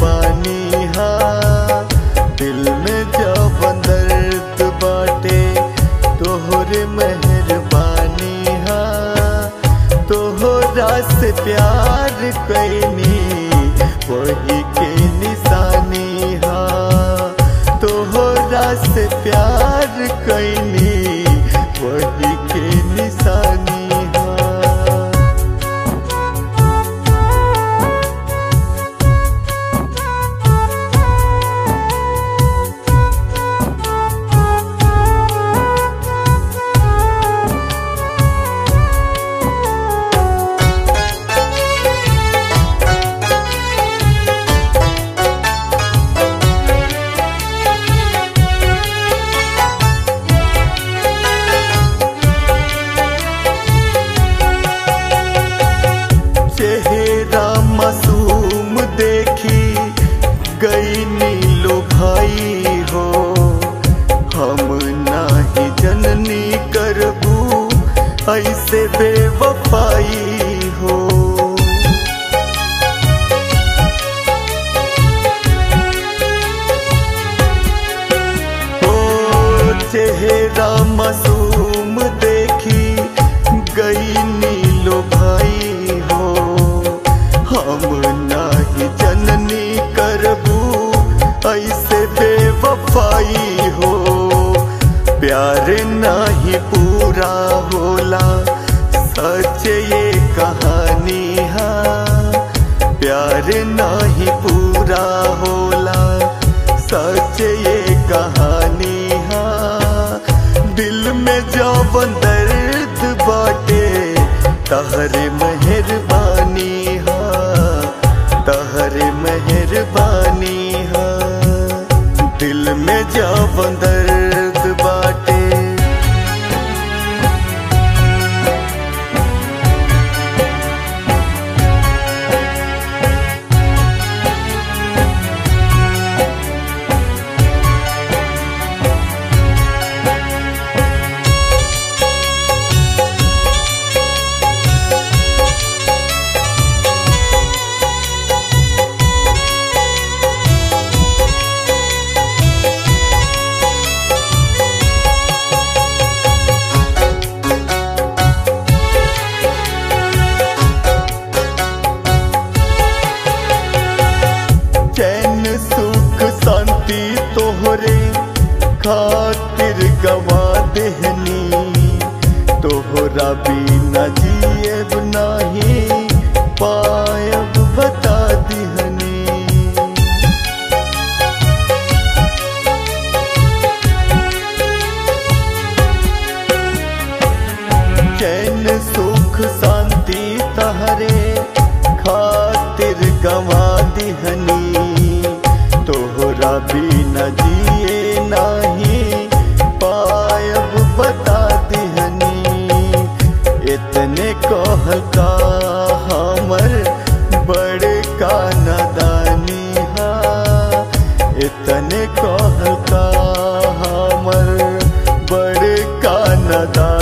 मेहरबानी हा दिल में जब दर्द बाटे तोहरे मेहरबानी हा तोहरा से प्यार कैनी वही के निशानी हा तोहरा से प्यार कैनी वही के निशानी हा चेहरा मासूम देखी गई नीलो भाई हो हम नाही जननी करबू ऐसे बेवफाई हो ओ चेहरा मासूम देखी गई नीलो भाई हो हम नाही जननी करबू ऐसे बेवफाई हो प्यार नाही पूरा होला सच ये कहानी हा प्यार नाही पूरा होला सच ये कहानी हा दिल में जवन दर्द बाटे तहरे मेहरबानी हा तहरे मेहरबानी हा दिल में जवन दर्द बाटे चैन सुख शांति तोहरे खातिर गवा देहनी तोहरा बिना जिएब नाही पायब बता दिहनी चैन सुख शांति तहरे खातिर गवा दिहनी तोहरा बिना जिए नाही पायब बता दिहनी इतने कहल का हमर बड़ का नदानी हा इतने कहल का हमर बड़ का नदानी